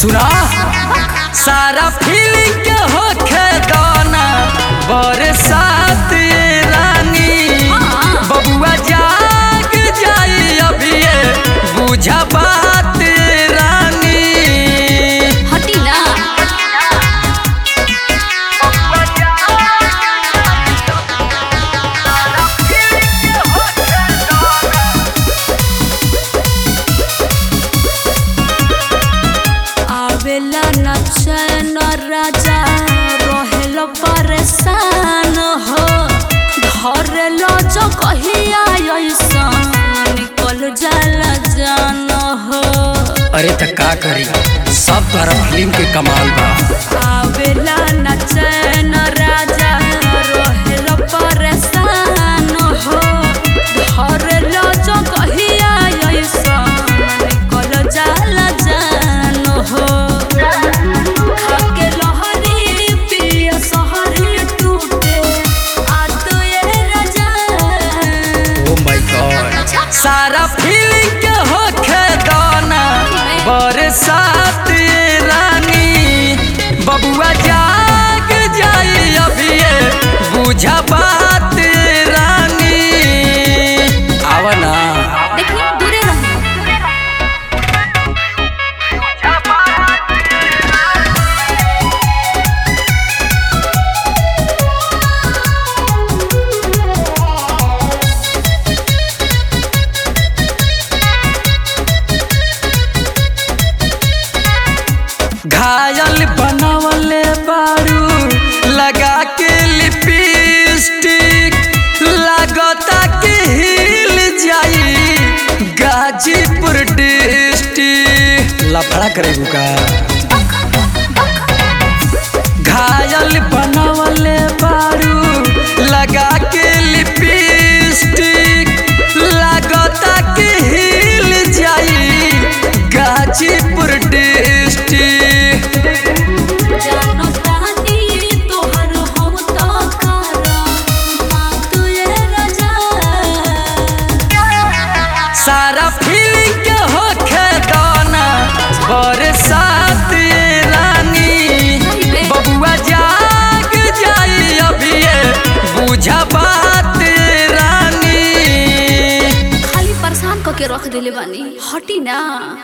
सुना सारा फीलिंग के होखे दाना बरसात ये रानी बबुआ जाग जाई अभी बुझा बात ये रानी हटी ना आवेला न चैन राजा रहेल परेशान हो धरेल जो कहिया ऐसा निकल जाला जान हो अरे त का करी सब तरफ फिल्म के कमाल बा आवेला न चैन राजा रहेल परेशान हो धरेल जो कहिया ऐसा निकल जाला जान हो खाके लहरी पिया सहरी टूटे आत ये राजा ओ माय गॉड सारा फीलिंग के होखे दाना बरसात ये रानी बबुआ जाग जाई अभी बुझा बात ये रानी आवा ना देखी दूरे रहो घायल बनवले बारू लगा के लिपस्टिक लागता कि हिल जाई गाजीपुर डिस्ट्रिक्ट लफड़ा करेगू का घायल बनवले बारू लगा के लिपस्टिक लागता कि हिल जाई गाजीपुर डिस्ट्रिक्ट जानो तानी तोहर हम तो करा मात ये राजा सारा फीलिंग के होखे दाना बरसात ये रानी बबुआ जाग जाई अभी बुझा बात ये रानी खाली परेशान करके रख दिले बानी हटी ना